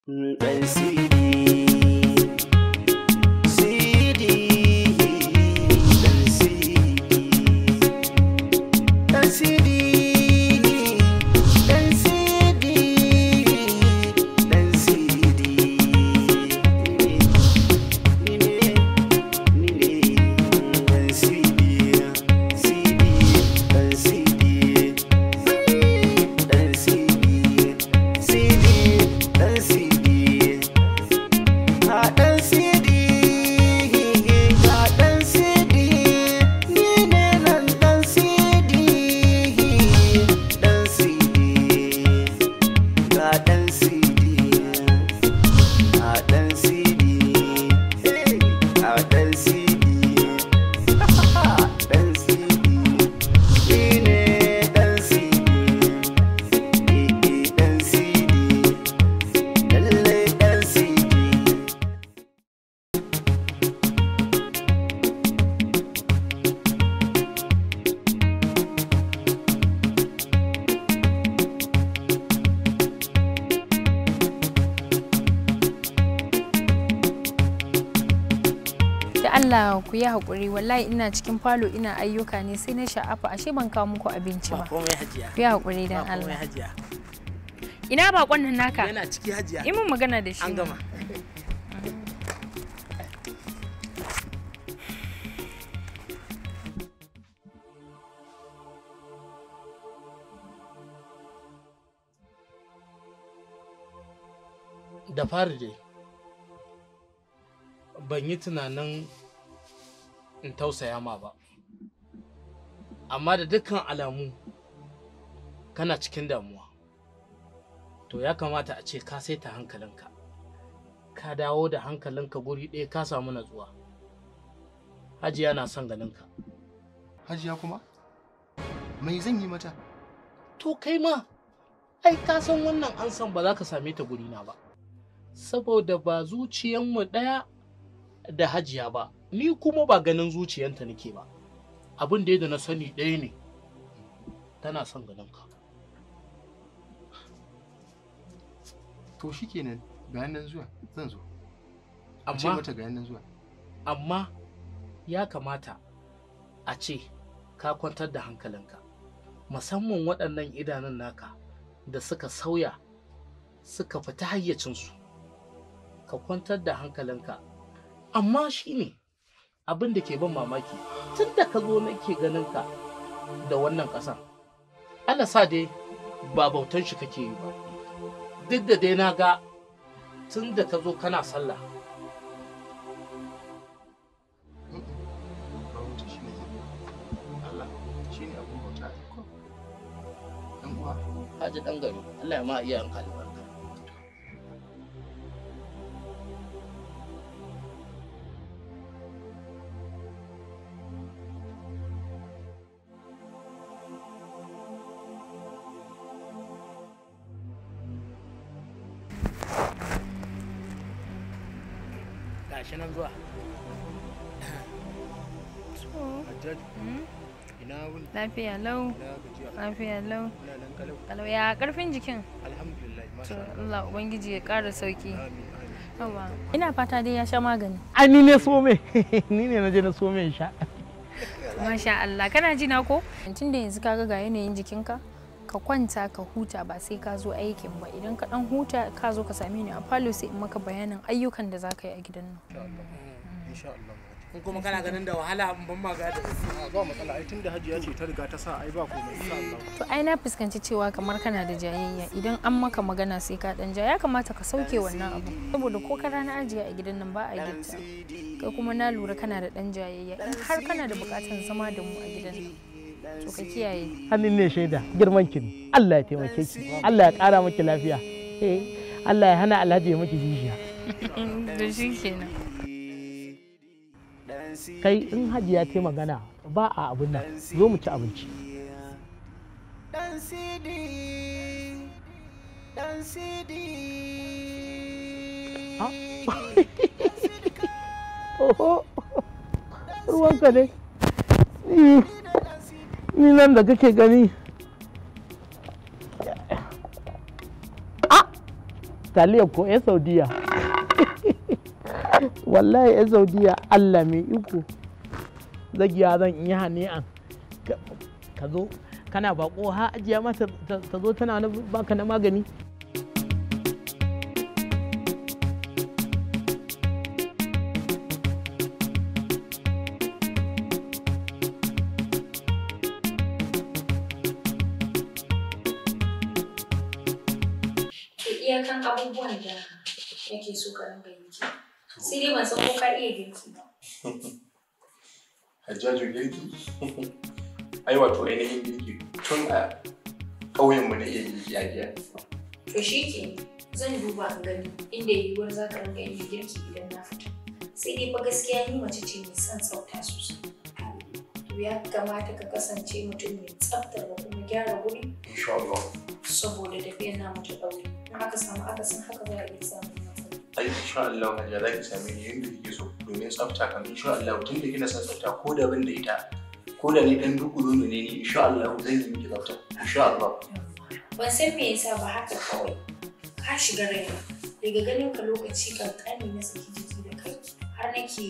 Dan CD CD Dan CD Dan CD Dan CD Dan CD Ni ne Ni ne Dan CD CD Dan CD Dan CD CD Dan CD a ɗan sidi ga ɗan sidi ni ne nan ɗan sidi ɗan sidi ga ɗan sidi a ɗan sidi a ɗan sidi ɗan sidi ni ne ɗan sidi ɗan sidi lallai ɗan sidi da Allah ku yi haƙuri wallahi ina cikin falo ina ayyuka ne sai na sha'afa ashe ban kawo muku abinci ba ba komai hajiya ku yi haƙuri ba dan komai Allah hajiya ina bakon nan naka yana ciki hajiya yi mun magana da shi an gama da fari dai ban yi tunanin in tausaya ma ba amma da dukkan alamu kana cikin damuwa to ya kamata a ce ka saita hankalinka ka dawo da hankalinka guri ɗaya ka samu natsuwa hajiya na son ganinka Hajiya kuma? Mai zan yi mata? to kai ma ai ka san wannan an san ba za ka same ta gurina ba saboda ba zuciyanmu ɗaya da hajiya ba ni kuma ba ganin zuciyanta nake ba abin da da na sani ɗaya ne tana son ganinka To shi kenan ga nan zuwa zan zo. A ce amma mata ga nan zuwa. amma ya kamata a ce ka kwantar da hankalinka musamman waɗannan idanun naka da suka sauya suka fita hayyacinsu ka kwantar da hankalinka amma shi ne abin da ke ban mamaki tun da ka zo nake ganinka da wannan ƙasan Allah sa dai ba bautan shi kake yi ba duk da dai na ga tun da ka zo kana sallah Ba wuce shi ne Allah shi ne abin bauta. Ɗan uwa, Haji ɗan gari, Allah ya ma iya albarka. Gashi nan zuwa. Hajjaji, ina wuni, lafiya lau ina gajiya, lafiya lau ina nan kalau. kalau ya karfin jikin Alhamdulillah, to masha Allah. Allah ubangiji ya ƙara sauki Amin, amin. Yawa. ina fata dai ya sha magani Ai ni ne so me, ni ne na je na so me sha. masha Allah kana ji na ko tun da yanzu kaga ga yanayin jikinka ka kwanta ka huta ba sai ka zo aikin ba idan ka dan huta ka zo ka same ni a falo sai in maka bayanin ayyukan da za ka yi a gidan nan Insha Allah. In kuma kana ganin da wahala in ban magana. A ba matsala, ai tunda Hajiya ce ta riga ta sa ai ba komai insha Allah. to ai na fuskanci cewa kamar kana da jayayya idan an maka magana sai ka dan ja ya kamata ka sauke wannan abu saboda ko ka rana ajiya a gidan nan ba a gitta kai kuma na lura kana da dan jayayya in har kana da bukatan zama da mu a gidan nan to ka kiyaye Hannun ne shaida, girman ki ne. Allah ya taimake ki, Allah ya ƙara miki lafiya. Eh, Allah ya hana Alhaji ya miki jishiya. da shi kenan Kai in Hajiya ta yi magana ba a abin nan, zo mu ci abinci. Dan Sidi, Dan Sidi. Ah. Oho, ruwanka ne. Ni- Ni nan da kake gani. Ah! taliya ko ya saudiya wallahi ya saudiya allah mai iko zagiya zan iya hani'an Ka- ka zo kana bako ha ajiya mata ta zo tana na baka na magani to iyakan abubuwan da nake so ka ringa yi ke sai dai ban san ko ka iya girki ba Hajjaju girki? Ai wato ainihin girki tun a ƙauyenmu na iya girki a giya. to shi ke zan duba in gani inda yiwuwar za ka ringa yin girki idan na fita sai dai fa gaskiya ni mace ce mai son tsafta sosai to ya kamata ka kasance mutum mai tsafta da kuma gyara wuri Insha Allah. saboda tafiyar namu ta ɗaure in aka samu akasin haka za a iya samun matsala Ai insha Allah Hajiya za ki same ni yadda kike so domin tsafta kan insha Allah tun da kina son tsafta ko da ban da ita ko da ni dan duku ne ni insha Allah zan yi miki tsafta insha Allah. ban san me yasa ba haka kawai ka shiga raina daga ganin ka lokaci kankani na saki jiki da kai har nake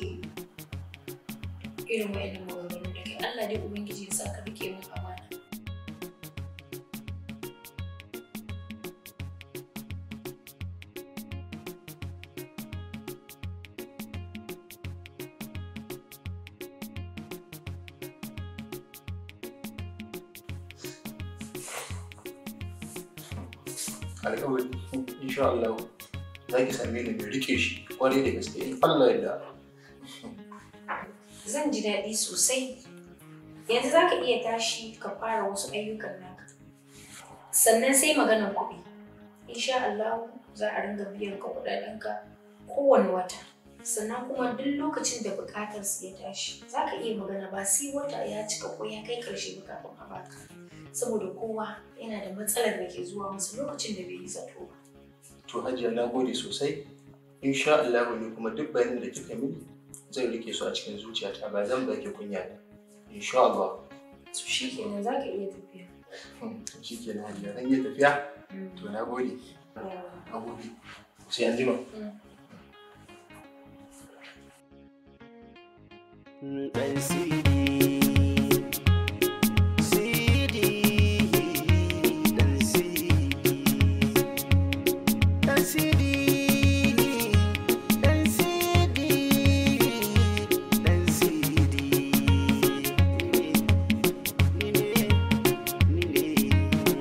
irin wa'annan maganganu da kai Allah dai ubangiji ya sa ka rike mun amana Alƙawari insha Allah za ki same ni mai rike shi kwarai da gaske in Allah ya da. zan ji daɗi sosai yanzu za ka iya tashi ka fara wasu ayyukan naka sannan sai maganar kuɗi insha Allah za a ringa biyan ka kuɗaɗenka kowane wata sannan kuma duk lokacin da buƙatar su ya tashi za ka iya magana ba sai wata ya cika ko ya kai ƙarshe ba kafin a baka saboda kowa yana da matsalar da ke zuwa masa lokacin da bai yi zato ba To Hajiya na gode sosai. Insha Allah ne kuma duk bayanin da kika mini zan rike su a cikin zuciyata ba zan baki kunya ba. Insha Allah. su shi kenan za ka iya tafiya Shi ke na Hajiya zan iya tafiya? To na gode. Yawa. Na gode. Sai an jima. ɗan sidi sidi ɗan sidi ɗan sidi ɗan sidi ɗan sidi ni ne ni ne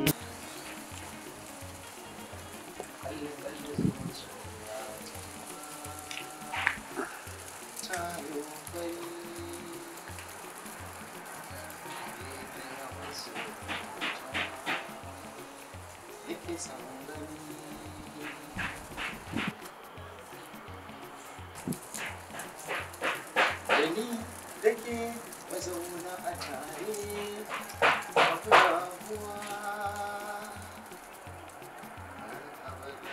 Dani da ke mazauna a tare babu rabuwa har abada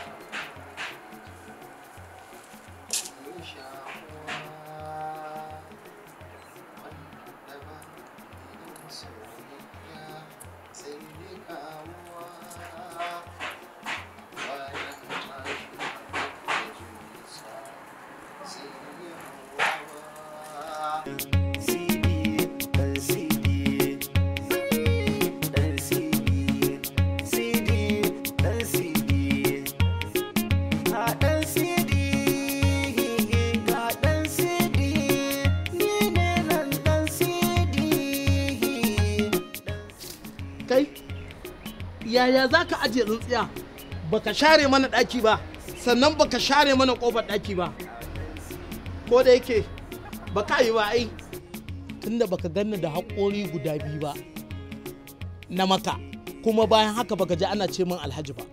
mun shakuwa wanda ba irin soyayya sai dai kamuwa bayan tashi da jinsa sai ya hawa CD, dan CD, dan CD, CD, dan CD, ga dan CD, ga dan CD, ni ne nan dan CD. kai yaya za ka ajiye tsintsiya baka share mana ɗaki ba sannan baka share mana ƙofar ɗaki ba ko da yake baka yi ba ai tunda baka ganni da haƙori guda biyu ba na maka kuma bayan haka baka ji ana ce min alhaji ba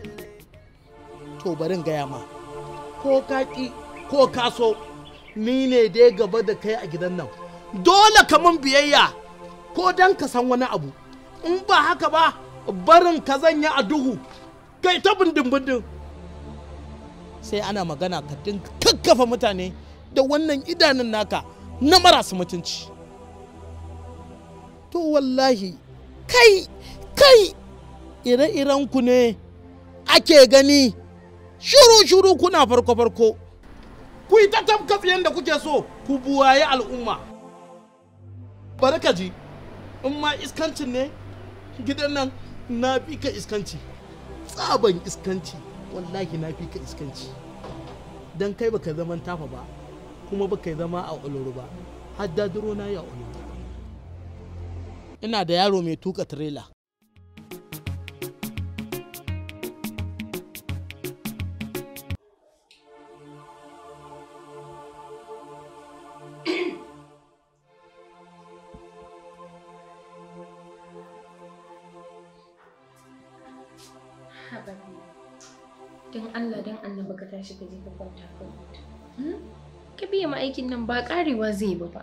to barin gaya ma ko ka ƙi ko ka so ni ne dai gaba da kai a gidan nan dole ka mun biyayya ko dan ka san wani abu in ba haka ba barin ka zanya a duhu kai ta bindin bindin sai ana magana ka dinga kakkafa mutane da wannan idanun naka na marasa mutunci to wallahi kai kai ire-iren ku ne ake gani shuru shuru kuna farko farko ku yi ta tafka da kuke so ku buwaye al'umma bari ka ji in ma iskancin ne gidan nan na fi ka iskanci tsaban iskanci wallahi na fi ka iskanci don kai baka zaman tafa ba kuma baka zama a oloro ba har dadiro na yi a oloro ina da yaro mai tuka tirela don Allah don annaba ka tashi ka je ka kwanta ka huta Hmm? ka biya ma aikin nan ba karewa zai ba ba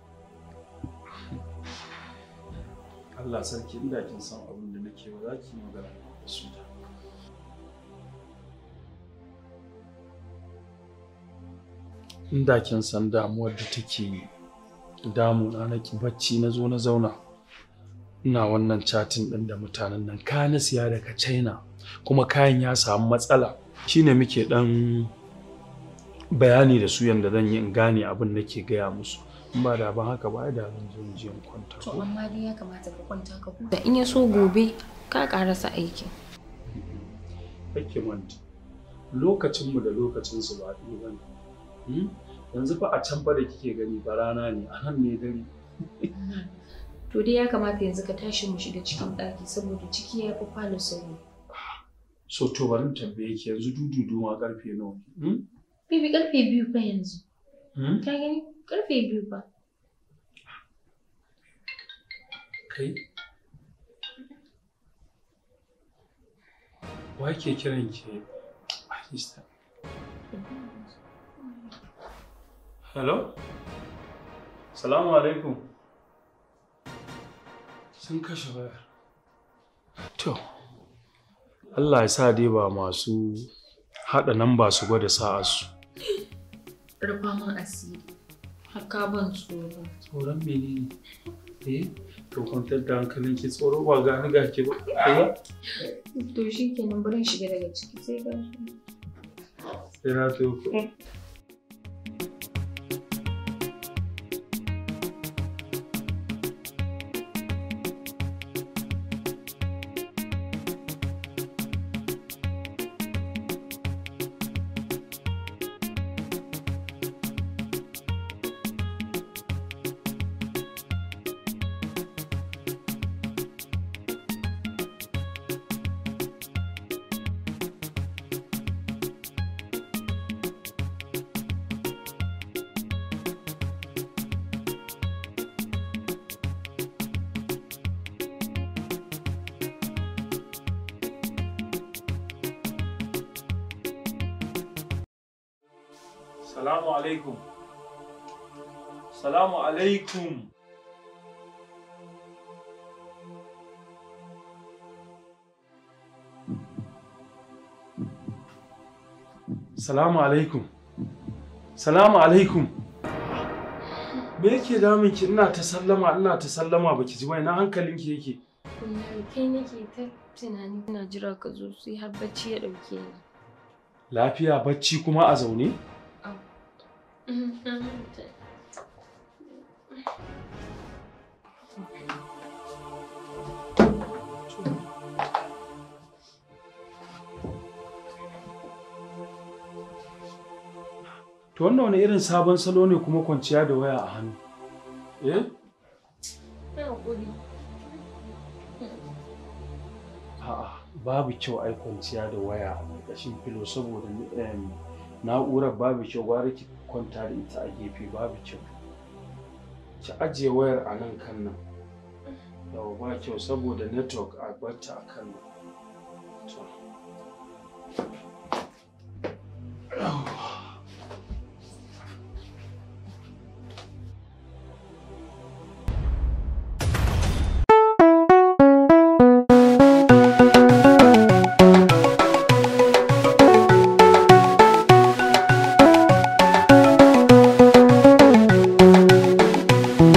Allah sarki inda kin san abin da nake ba za ki yi magana da su da. Inda kin san damuwar da take damuna na ki bacci na zo na zauna. Ina wannan chatin ɗin da mutanen nan ka na siya daga China kuma kayan ya samu matsala shine muke ɗan bayani da su yanda zan yi in gane abin da ke gaya musu. In ba da ban haka ba ai da zan zo in je in kwanta. to ko? amma dai ya kamata ka kwanta ka huta in ya so gobe ka karasa aikin kake manta lokacinmu da lokacinsu ba ɗaya ba ne yanzu fa a can fa da kike gani ba rana ne a nan ne dare to dai ya kamata yanzu ka tashi mu shiga cikin ɗaki saboda ciki ya fi falo sauri so to bari in tambaye ki yanzu dududu ma karfe nawa ne hmm? bibi karfe biyu fa yanzu Hmm? ka gani karfe biyu fa kai wa ke kiran ki Ahista hello salamu alaikum sun kashe wayar to Allah ya sa dai ba masu haɗa nan ba su gwada sa'arsu rufa min asiri haka ban tsoro tsoron menene eh to kwantar da hankalin ki tsoro ba gani ga ki ba eh to shi kenan bari in shiga daga ciki sai ka sai na to ku Salamu alaikum. Salamu alaikum. Salamu alaikum. Salamu alaikum. Me yake damun ki ina ta sallama ina ta sallama baki ji bai na hankalinki yake. Kullum kai nake ta tunani ina jira ka zo sai har bacci ya ɗauke ni. Lafiya bacci kuma a zaune? To wannan wani irin sabon salo ne kuma kwanciya da waya a hannu? Eh? A'a, babu kyau ai kwanciya da waya a ƙarƙashin filo saboda em, na'urar babu kyau gwara ki kwanta da ita a gefe babu kyau. Ki ajiye wayar a nan kan nan. Yawa ba kyau saboda network a barta a kan nan. To.